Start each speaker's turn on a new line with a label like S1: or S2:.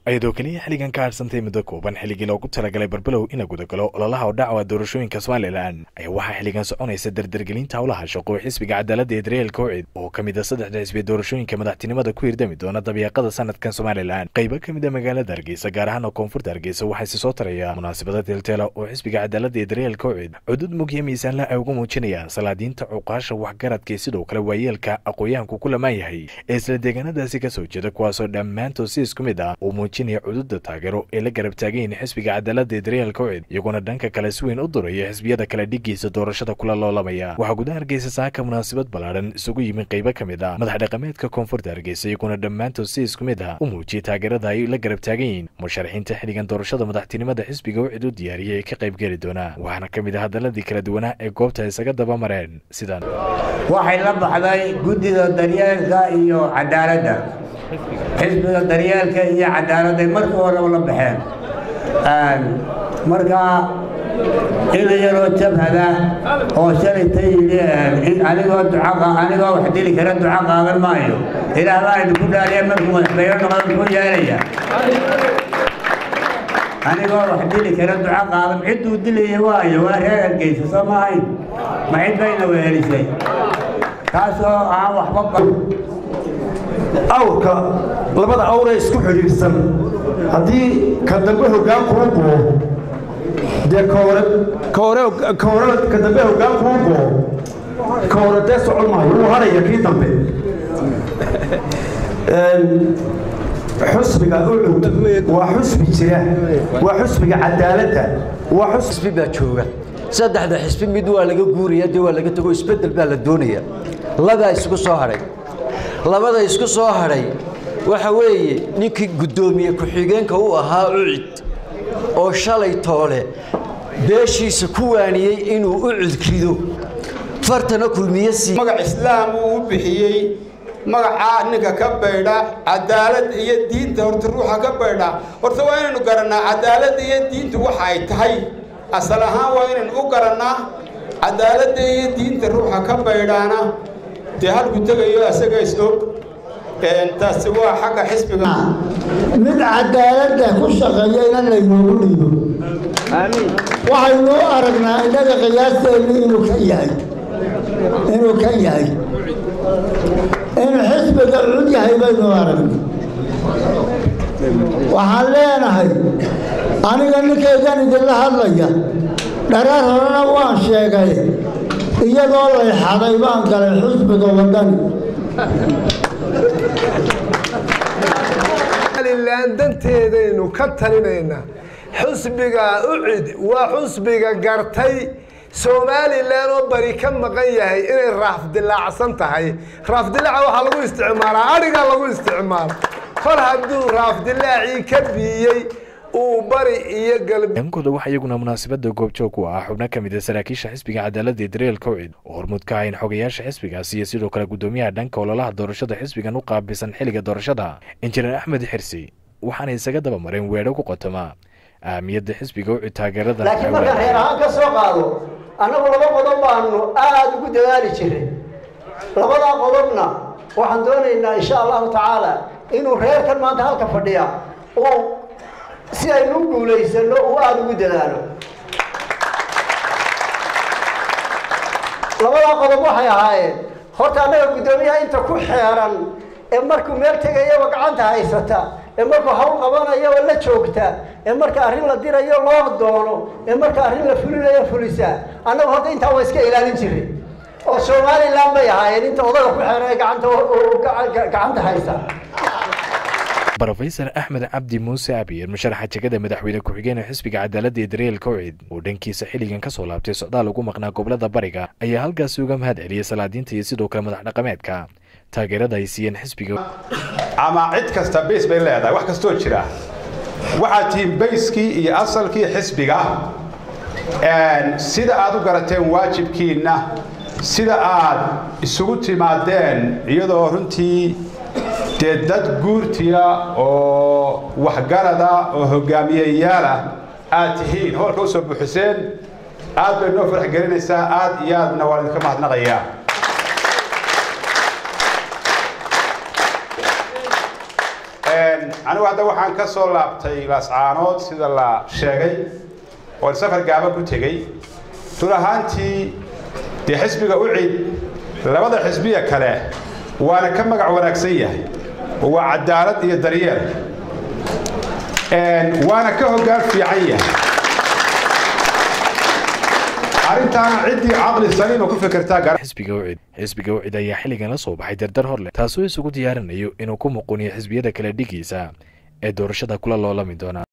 S1: ayadoo keliya xilligan ka hadhsantay muddo kooban xilligii loogu talagalay barbelow ina gudagalo ololaha oo dhacwa doorashooyinka somalilan ayaa waxaa xilligan soconaysa dardargelinta howlaha shaqo xisbiga cadaaladda ee daryeel kowcid oo ka mid a saddexda xisbi doorashooyinka madaxtinimada ku hirdami doona dabiiqada sanadkan somalilan qaybo ka mid a magaalada hargeysa gaar ahaan oo koonfurta hargeysa waxaa isi soo taraya munaasabada teelteela oo xisbiga cadaaladda ee daryeel kowcid cudud mugya miisaanla ay ugu muujinayaan salaadiinta cuqaasha waxgaradka sidoo kale waayeelka aqooyahanku ku lamaan yahay ee isla deegaanadaasi kasoo jeeda kuwaasoo dhammaantood si isku mid ah uu muujinaya cududa taageero ee la garab taagayin xisbiga cadaaladda ee daryeel kowcid iyaguna dhanka kale si weyn u duraya xisbiyada kale dhigiisa doorashada kula loolamaya waxaa gudaha hargeysa saaka munaasabad ballaadhan isugu yimi qaybo ka mid ah madax dhaqameedka koonfurta hargeysa iyaguna dhammaantood si isku mid ah u muujiyay taageerada ay la garab taagan yihiin musharaxiinta xilligan doorashada madaxtinimada xisbiga wcid u diyaariyay ee ka qayb geli doona waxaana ka mid ah hadaladii kala duwanaa ee goobta isaga daba mareen sidan
S2: waxay la baxday guddida daryeelka iyo cadaaladda xisbiga daryeelka iyo cadaaladday markii horeba la baxeen markaa ina yaroo jabhada oo shalayta yidhi anigoo duca anigoo wax dili kara duca qaadan maayo ilaah baa idinku dhaaliya markuu madaxweyne noqdo muxuu yeelaya anigoo wax dili kara duca qaadan cidduu dilaya waayo waa reer hargeysa soo maahayn ma cid bayna wehelisay taasoo aan waxba
S3: awrka labada awree isku xidhiidhsan haddii ka dambe hoggaan kuu goo dee kahore kahore kahore ka dambe hoggaan kuu goo ka hore dee socon maayo wuu haraya kii dambe xusbiga ucud waa xusbi jira waa xusbiga cadaaladda waa
S4: xusbi baa jooga saddexda xisbi mid waa laga guuraya dee waa laga tago isbeddel baa la doonaya labaa isku soo hadhay labada isku soo hadhay waxa weeye ninkii guddoomiye ku-xigeenka u ahaa ucid oo shalay toole beeshiisa ku waaniyey inuu ucud rido fartana kulmiye sii
S5: magac islaam uu u bixiyey magacaa ninka ka baydha cadaalad iyo diinta horta ruuxa ka baydha horta waa inaynu garannaa cadaaladda iyo diinta waxa ay tahay asal ahaan waa inaynu u garannaa cadaaladda iyo diinta ruuxa ka baydhaana dee halku tegayo asaga is og taasi waa xagga xisbiga
S6: mid cadaaladda ku shaqeeyayna laynoogu dhiibo waxaynu aragnaa innaga qiyaasteenu inuu kan yahay inuu kan yahay inuu xisbiga cud yahay baynu aragna waxaan leenahay aniga ninkaygan idinla hadlaya dhareer horena waan sheegay iyadoo layxaday baan galay xusbiga waddani
S7: somalilan danteedaynu ka talinaynaa xusbiga ucid waa xusbiga gartay somalilan oo bari ka maqan yahay inay raafdilaacsan tahay raafdilaaca waxaa lagu isticmaalaa adhigaa lagu isticmaala kor hadduu raafdilaacii ka biiyey uu bari iyo galb
S1: dhankooda waxaa iyaguna munaasabada goobjoog ku ah xubno ka mid a saraakiisha xisbiga cadaaladda ee daryeel kowcid oo hormuud ka ahayn xogayaasha xisbigaasi iyo sidoo kale guddoomiyaha dhanka ololaha doorashada xisbigan u qaabilsan xilliga doorashada injineer axmed xirsi waxaana isaga daba mareen weedho ku qotoma ahamiyadda xisbiga ucid taageerada
S8: laakiin markaan reer ahaan ka soo qaado annagu laba qodob baanu aada ugu dadaali jiray labadaa qodobna waxaan doonaynaa insha allahu tacaala inuu reerkan maanta halka fadhiya uu si aynu u guulaysano uu aada ugu dadaalo labadaa qodob waxay ahaayeen horta annaga guddoomiyaha inta ku xeeran ee markuu meel tegayaba gacanta haysata ee markuu hawl qabanayaba la joogta ee marka arrin la dirayo loo doono ee marka arrin la fulinayo fulisa annagu horta intaa waa iska ilaalin jiray oo somalilan bay ahaayeen inta odaga ku xeeran ee gacanta gacanta haysa
S1: rofesor axmed cabdi muuse abiyer musharaxa jegada madaxweyne ku-xigeenee xisbiga cadaaladda ee daryeel kowcid oo dhankiisa xilligan ka soo laabtay socdaal ugu maqnaa gobolada bariga ayaa halkaasi uga mahad celiyey salaadiinta iyo sidoo kale madax dhaqameedka taageerada ay siiyeen xisbiga
S5: ama cid kasta bays bay leedahay wax kastoo jira waxaad tihiin bayskii iyo asalkii xisbiga sida aad u garateen waajibkiinna sida aad isugu timaadeen iyadoo runtii dee dad guurtiya oo waxgarada oo hogaamiyeyaala aad tihiin howlka u soo buuxiseen aad bay noo farax gelinaysaa aad iyo aadna waa idinka mahadnaqayaa anigu hadda waxaan ka soo laabtay laascaanood sida la sheegay oon safar gaaba ku tegey run ahaantii dee xisbiga u cid labada xisbiya kale waana ka magac wanaagsan yahay oo waa cadaalad iyo daryeel waana ka hoggaan fiican yahay arrintaana ciddii caqli saliima ku fikirtaa
S1: xisbiga ucid xisbiga ucid ayaa xilligan la soo baxay dardar hor leh taasoo isugu diyaarinayo inuu ku muquniyo xisbiyada kale dhigiisa ee doorashada kula loolami doona